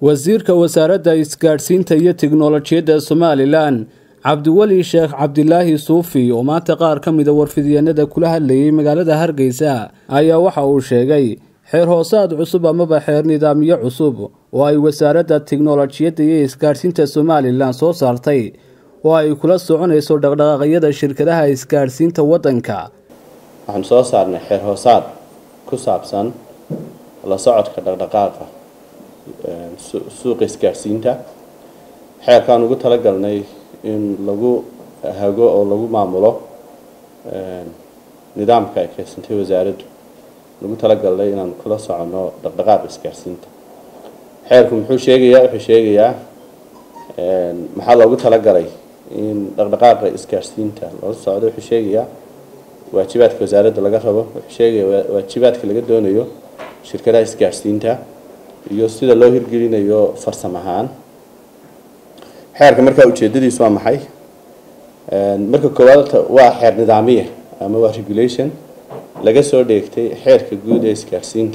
wasiirka wasaaradda isgaadhsiinta iyo tiknolojiyadda somalilan cabdiweli sheekh cabdilaahi suufi oo maanta qaar ka mida warfidyeennada kula hadlayay magaalada hargeysa ayaa waxa uu sheegay xeer hoosaad cusub amaba xeer nidaamyo cusub oo ay wasaaradda tiknolojiyadda iyo isgaadhsiinta somalilan soo saartay oo ay kula soconayso dhaqdhaqaaqyada shirkadaha isgaadhsiinta waddanka waxaanu soo saarnay xeer hoosaad ku saabsan la socodka dhaqdhaqaaqa suuqa isgaadhsiinta xeerkaan ugu talagalnay in lagu hago oo lagu maamulo nidaamka ay keysantay wasaaraddu lagu talagalnay inaan kula soconno dhaqdhaqaaqa isgaadhsiinta xeerku muxuu sheegayaa wuxuu sheegayaa maxaa loogu talagalay in dhaqdhaqaaqa isgaadhsiinta loola socdo wuxuu sheegayaa waajibaadka wasaaradda laga rabo wuxuu sheegaya waajibaadka laga doonayo shirkadaha isgaadhsiinta iyo sida loo hirgelinayo farsam ahaan xeerka markaa ujeedadiisu waa maxay marka koowaad waa xeer nidaamiya ama waa regulation laga soo dheegtay xeerka guud ee isgaadhsiinta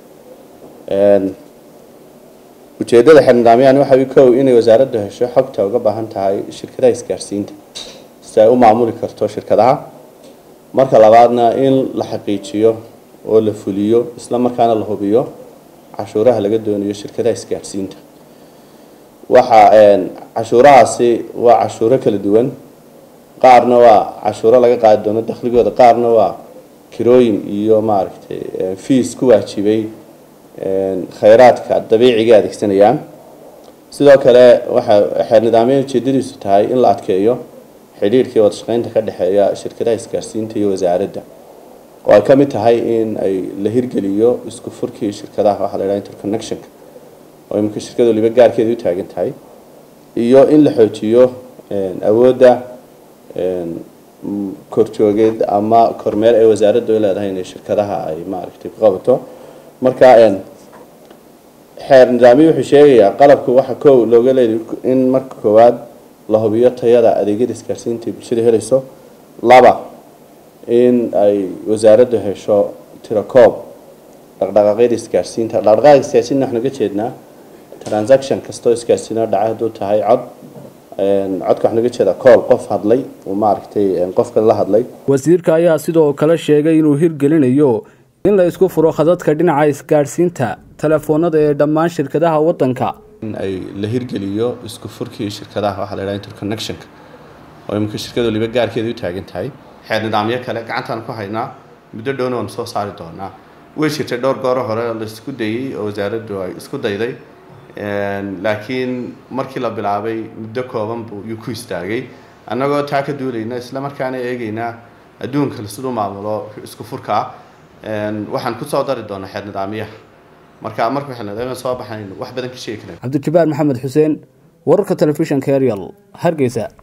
ujeedada xeer nidaamyahan waxa kow inay wasaaraddu hesho xogta uga baahan tahay shirkadaha isgaadhsiinta si ay u maamuli karto shirkadaha marka labaadna in la xaqiijiyo oo la fuliyo isla markaana la hubiyo cashuuraha laga doonayo shirkadaha isgaadhsiinta waxa cashuurahaasi waa cashuuro kala duwan qaarna waa cashuuro laga qaadi doono dakhligooda qaarna waa kirooyin iyo maaragtay fees ku waajibay khayraadka dabiiciga adeegsanayaan sidoo kale waxa xeer nidaamya ujeedadiisu tahay in la adkeeyo xidhiirhkii wada shaqeynta ka dhexeeya shirkadaha isgaadhsiinta iyo wasaaradda oo ay ka mid tahay in ay la hirgeliyo isku furkii shirkadaha waxaa la yidhaha interconnectionka oo iminka shirkada waliba gaarkeeda u taagan tahay iyo in la xoojiyo awoodda korjoogeed ama kormeer ee wasaaradda u leedahay inay shirkadaha ay maaragtay ku qabato marka xeer nidaamiyo wuxuu sheegayaa qalabku waxa kow looga leeday in marka koowaad la hubiyo tayada adeegyada isgaadhsiinta ay bulshada helayso laba in ay wasaaraddu hesho tirakoob dhaqdhaqaaqyada isgaadhsiinta dhaqdhaqaaqa isgaadhsiinta waxaan uga jeednaa transaction kastoo isgaadhsiino dhaca hadduu tahay cod codka waxaan uga jeedaa kool qof hadlay uu maaragtay qofka la hadlay wasiirka ayaa sidoo kale sheegay inuu hirgelinayo in la isku furo khadadka dhinaca isgaadhsiinta telefoonada ee dhammaan shirkadaha waddanka in ay la hirgeliyo isku furkii shirkadaha waxaa la yidhaha interconnectionka oo iminka shirkada waliba gaarkeeda u taagan tahay xeer nidaamyo kale gacantaan ku haynaa muddo dhowna waan soo saari doonaa way jirtay dhowr gooro hore la isku dayey oo wasaaraddu ay isku dayday laakiin markii la bilaabay muddo kooban buu yuu ku istaagay annagoo taa ka duulayna isla markaana eegaynaa adduunka siduu maamulo isku furkaa waxaan kusoo dari doonaa xeer nidaamyaha marka marka xeer nidaamyaha soo baxayn wax badan ka sheegi kareen cabdijabaar maxamed xuseen wararka telefishanka arial hargeysa